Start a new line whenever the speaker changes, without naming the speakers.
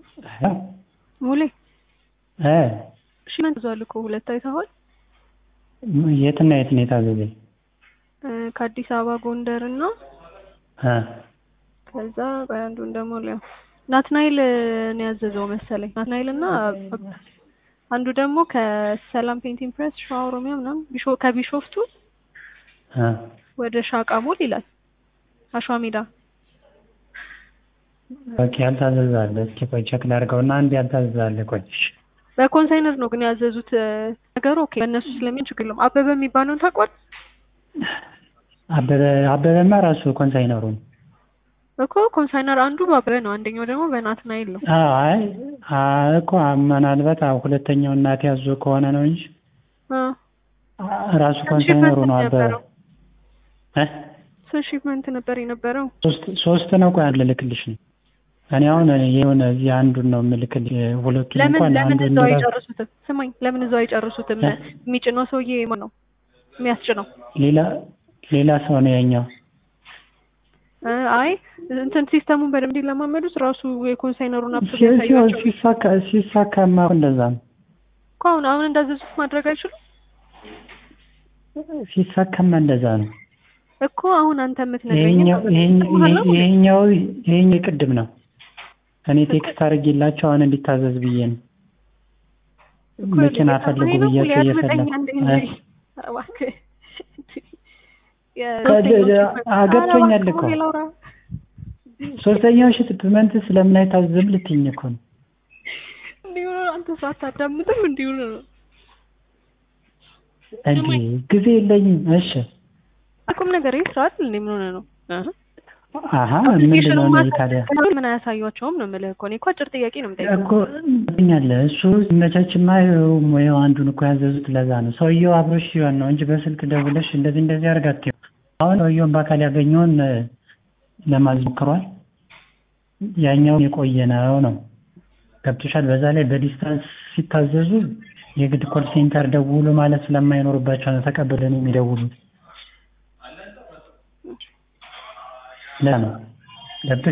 ሙሌ
እ
እሺ ምን ተዟል እኮ ሁለት አይተኸዋል?
የትና የት ነው የታዘዘኝ?
እ ከአዲስ አበባ ጎንደር እና
እ
ከዛ ቆይ አንዱን ደግሞ ሊያው ናትናኤል ነው ያዘዘው መሰለኝ። ናትናኤል እና አንዱ ደግሞ ከሰላም ፔንቲንግ ፕሬስ ሸዋ ኦሮሚያ ምናምን ቢሾ ከቢሾፍቱ
እ
ወደ ሻቃ ሞል ይላል አሸዋ ሜዳ
ኦኬ ያልታዘዘ አለ። እስኪ ቆይ ቼክ ላድርገውና አንድ ያልታዘዘ አለ። ቆይ እሺ
በኮንሳይነር ነው ግን ያዘዙት ነገሩ። ኦኬ በእነሱ ስለሚሆን ችግር የለውም። አበበ የሚባለውን ታውቋል
አበበ አበበማ ራሱ ኮንሳይነሩ ነው።
እኮ ኮንሳይነር አንዱ አበበ ነው፣ አንደኛው ደግሞ በናትናኤል ነው።
አዎ አይ አይ እኮ ምናልባት አዎ ሁለተኛው እናት ያዞ ከሆነ ነው እንጂ
አ
ራሱ ኮንሳይነሩ ነው አበበ እ
ስንት ሺፕመንት ነበር የነበረው?
ሶስት ሶስት ነው። ቆይ አንድ ልክልሽ ነው እኔ አሁን የሆነ እዚህ አንዱን ነው የምልክልሽ። ሁለቱን
ለምን
እንኳን
ለምን
አንዱን
እዛው
ራሱ
አይጨርሱትም? ስማኝ፣ ለምን እዛው አይጨርሱትም?
እ?
የሚጭነው ሰውዬ ማን ነው የሚያስጭነው?
ሌላ ሌላ ሰው ነው ያኛው።
እ አይ እንትን ሲስተሙን በደንብ እንዲለማመዱት ራሱ የኮንሳይነሩን አፕ
ሲ- ሲ-
ያሳያቸው
ሲሳካ ሲሳካማ እንደዛ ነው።
እኮ አሁን አሁን እንዳዘዙት ማድረግ አይችሉም
ሲሳካማ እንደዛ ነው።
እኮ አሁን አንተ የምትነግረኝ
ይሄኛው ይሄኛው ይሄኛው ይሄኛው ቅድም ነው እኔ ቴክስት አድርጌላቸው አሁን እንዲታዘዝ ብዬ ነው። መኪና ፈልጉ ብያቸው እየፈለጉ እ? ገብቶኛል እኮ ሶስተኛው ሽፕመንት ስለምን አይታዘዝም ልትይኝ እኮ ነው።
እንዲሁ ነው። አንተ ሳታዳምጥም እንዲሁ ነው።
እንዴ ጊዜ የለኝም። እሺ
ቁም ነገር ይህ ስርዓት እንዴ ምን ሆነ ነው?
አሀ ምንድን ነው እነዚህ ታዲያ
ምን አያሳዩቸውም ነው የምልህ እኮ እኔ እኮ አጭር ጥያቄ ነው የምጠይቀው።
እኮ ኛለ እሱ ሲመቻችማ ሙያው አንዱን እኮ ያዘዙት ለዛ ነው። ሰውየው አብሮሽ ሲሆን ነው እንጂ በስልክ ደውለሽ እንደዚህ እንደዚህ አድርጋት አሁን ሰውየውን በአካል ያገኘውን ለማዘዝ ሞክሯል። ያኛው የቆየ ነው ነው ገብቶሻል። በዛ ላይ በዲስታንስ ሲታዘዙ የግድ ኮል ሴንተር ደውሉ ማለት ስለማይኖርባቸው ነው ተቀብለን የሚደውሉት። ለምን ገብቶ